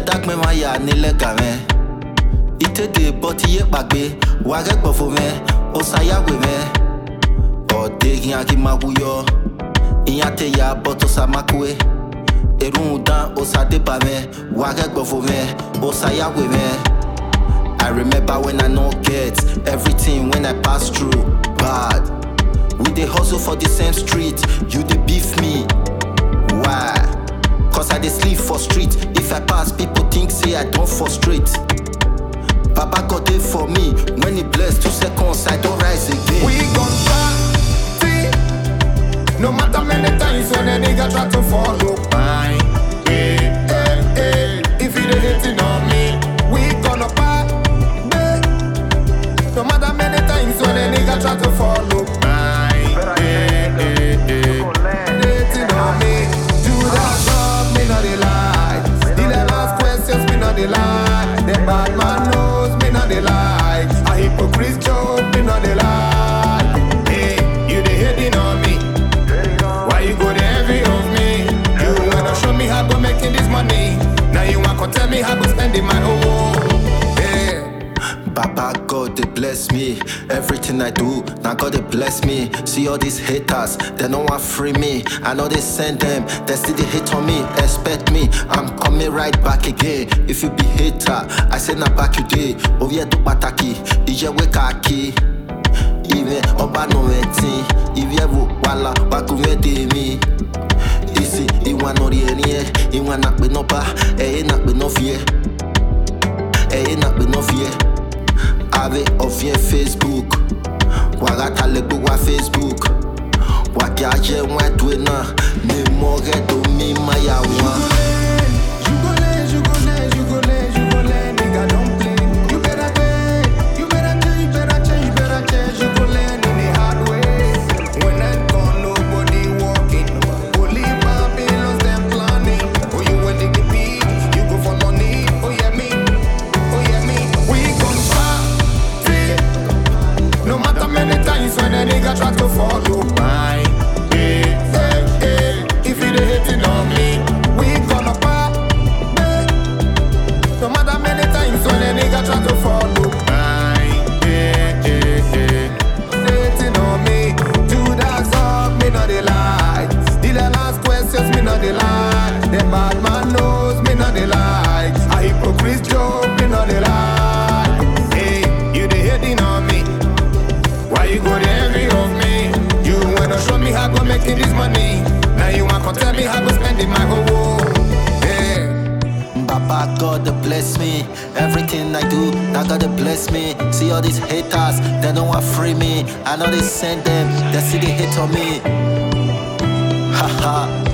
dagbe ma ya nílẹ̀ gàmẹ́. Ìtẹ̀dẹ̀ bọ́tí yé pàgbé, wà rẹ́gbọ̀fọ̀ mẹ́, ó ṣàyàwé mẹ́. Ọ̀dẹ́ yín akímáwúyọ́, ìyá tẹ̀ ya bọ́tọ̀ sàmákúé. Erun dan ó ṣàdébà mẹ́, wà rẹ́gbọ̀fọ̀ mẹ́, ó ṣàyàwé mẹ́. I remember when I no get everything when I pass through bad. We dey hustle for the same street, you dey beef me. Why? Cause I dey sleep for street. If I pass, people think say I don't frustrate. Baba God dey for me. When he bless two seconds, I don't rise again. We gon' party No matter many times when a nigga try to follow mine hey, hey, hey. If you dey hating on me We gonna party No matter many times when a nigga try to follow mine hey, hey, hey. Hating on me Judas love me not the lie The last questions me not the lie The bad man knows me not the lie A hypocrite joke me not the lie Hey, you dey hating on me Why you go dey envy of me? You wanna show me how go making this money Now you want to tell me how go spending my own Yeah Baba God they bless me. Everything I do, now God they bless me. See all these haters, they don't want free me. I know they send them, they still they hate on me. Expect me, I'm coming right back again. If you be hater, I say na back you day. Oh yeah, do pataki, ije we kaki. Even oba no eti, if you ever wala wakume de me. Isi iwa no ri eni e, iwa na pe no ba, eh na pe no fear. ẹyẹ náà pé náà fi ẹ ave ọ̀fìn facebook wàràtà lè gbé wá facebook wàkí ajẹ́ wọn ẹ̀dùn náà ní mọ́ rẹ̀ tó mí má yà wọ́n. You go lay, you go lay, you go lay, you go lay, nigga don't play. You better pay, you better change, you better change, you better change. You go learn in the hard way. When I gone, nobody walking. Only Babylons them planning. Oh, you want to get beat, you go for money. Oh yeah me, oh yeah me. We gon' party. No matter many times when a nigga try to follow mine. Hey, hey, hey. If you dey hating on me, we gonna party. No matter many times when a nigga try to follow mine. Hey, hey, hey. Hating on me, Judas up, me not the lie. Still the last questions, me not the lie. The bad man knows me not the lie. A hypocrite joke, me not the lie. Hey, you dey hating on me. Why you go dey envy of me? You wanna show me how go making this money. Now you want to tell me how go spending my whole Yeah. Baba God they bless me. Everything I do, now God they bless me. See all these haters, they don't want free me. I know they send them, they see they hate on me. Haha.